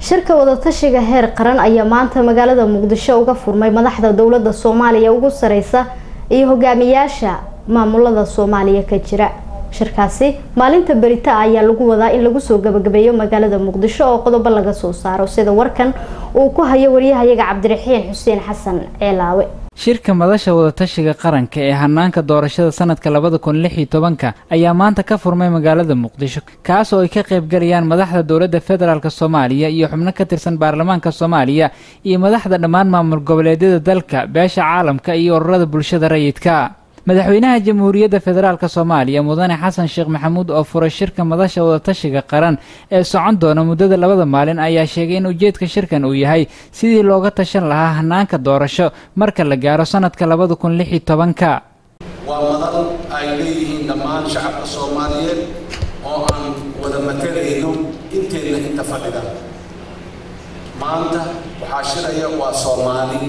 shirka wadatashiga heer qaran ayaa maanta magaalada muqdisho uga furmay madaxda dowlada soomaaliya ugu sareysa iyo hogaamiyaasha maamulada soomaaliya ka jira shirkaasi maalinta berita ayaa lagu wadaa in lagu soo gabagabeeyo magaalada muqdisho oo qodobo laga soo saaro sida warkan uu ku hayo waryahayaga cabdiraxiin xuseen xasan ceelaawe shirka madasha wadatashiga qaranka ee hanaanka doorashada sanadka labada kun lix iyo tobanka ayaa maanta ka furmay magaalada muqdisho kaas oo ay ka qaybgalayaan madaxda dowladda federaalk soomaaliya iyo xubno ka tirsan baarlamaanka soomaaliya iyo madaxda dhammaan maamul goboleedyada dalka beesha caalamka iyo ururada bulshada rayidka madaxweynaha jamhuuriyadda federaalk soomaaliya mudane xasan sheekh maxamuud oo furay shirka madasha wadatashiga qaran ee socon doona muddada labada maalin ayaa sheegay in ujeedka shirkan uu yahay sidii looga tashan lahaa hanaanka doorasho marka la gaaro sanadka labada kun lix iyo tobanka waa madal ay leeyihiin dhammaan shacabka soomaaliyeed oo aan wada matelayno inteenna inta fadhida maanta waxaa shiraya waa soomaali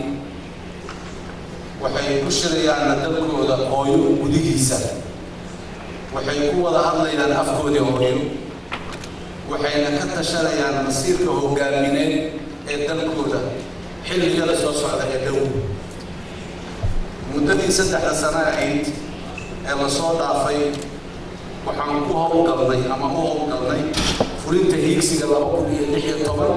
waxay ku shirayaanna dalkooda hooyo gudihiisa waxay ku wada hadlayaan afkoodii hooyo waxayna ka tashanayaan masiirka hogaamineed ee dalkooda xilligada soo socda ee dhow muddadii saddexda sano ahayd ee lasoo dhaafay waxaan ku howlgalnay ama u howlgalnay fulinta hiigsiga laba kun iyo lix iyo toban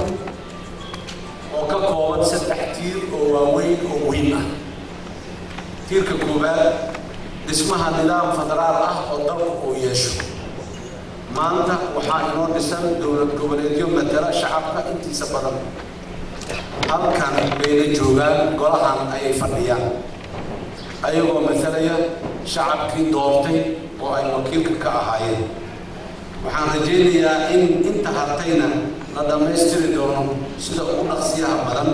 oo ka kooban saddex tiir oo waaweyn oo muhiim ah tiirka koowaad dhismaha nidaam federaal ah oo dalku uu yeesho maanta waxaa inoo dhisan dowlad goboleedyo matala shacabka intiisa badan halkan bayna joogaan golahan ayay fadhiyaan ayagoo matalaya shacabkii doortay oo ay wakiilka ka ahaayeen waxaan rajaynayaa in inta hartayna la dhammaystiri doono sida ugu dhaqsiyaha badan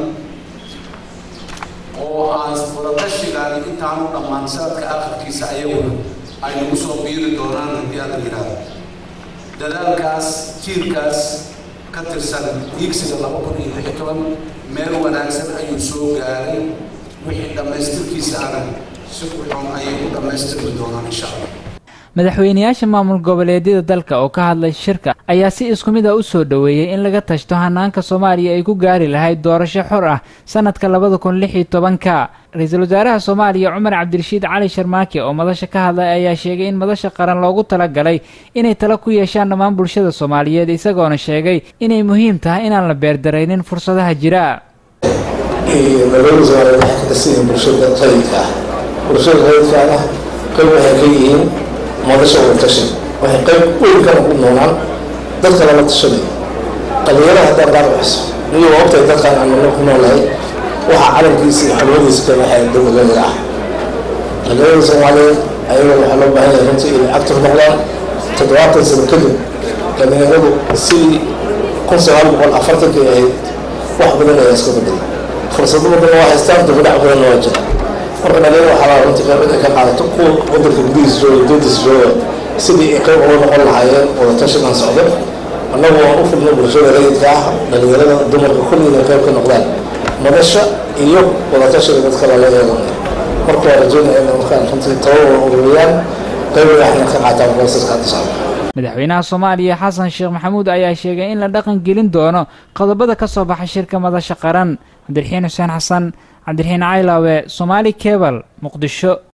oo aan wadatashigaani intaanu dhammaan sanadka akhirkiisa ayaguna ay nagu soo biiri doonaan haddii aan la yidhaahdo dadaalkaas jiirkaas ka tirsan hiigsiga laba kun iyo lix toban meel wanaagsan ayuu soo gaaray wixii dhammaystirkiisa ana si kuxun ayay u dhammaystirmi doonaan insha allah madaxweynayaasha maamul goboleedyada dalka oo ka hadlay shirka ayaa si isku mid ah u soo dhoweeyey in laga tashto hanaanka soomaaliya ay ku gaari lahayd doorasho xor ah sanadka labada kun lix iyo tobanka ra-iisul wasaaraha soomaaliya cumar cabdirashiid cali sharmaake oo madasha ka hadlay ayaa sheegay in madasha qaran loogu talagalay inay tala ku yeeshaan dhammaan bulshada soomaaliyeed isagoona sheegay inay muhiim tahay inaan la beerdaraynin fursadaha jira bulshada rayidka ah bulshada rayidkaana qayb waxay ka yihiin madasha wadatashan waxay qayb weyn kana ku noolaa dadka lala tashanay dhalinyarada haddaan gaar waxso iyo waqtiga dadkaan aan nolo ku noolahay waxaa calankiisa iyo xormadiisa ka waxay dowladada ah dhalinyarada soomaaliyeed ayagoo waxaa loo baahan yahay runtii inay active noqdaan toddobaatan sano kadib dhalinyaradu sidii kun sagaal boqol afartankii ahayd wax badan ayaa iska bedelay fursado badan waa haystaan dibadhac badanna waa jira marka dhalinyaro waxaa laa runtii qayb inay ka qaadato kuwa wadanka gudihiisa jooga dowdiisa jooga sidii ay qayb uga noqon lahaayeen wadatashigan socdo annagu waan u fidno bulshada rayidka ah dhalinyarada dumarka kulli inay qayb ka noqdaan madasha iyo wadatashiga dadka lala eeganay marka waa rajeynaya inay markaan runtii tababara ururiyaan qayb waxna ka qaataan boosaska hadda socda madaxweynaha soomaaliya xasan sheekh maxamuud ayaa sheegay in la dhaqan gelin doono qodobada ka soo baxa shirka madasha qaran cabdiraxiin xuseen xasan cabdiraxiin caylaawe somaali cebal muqdisho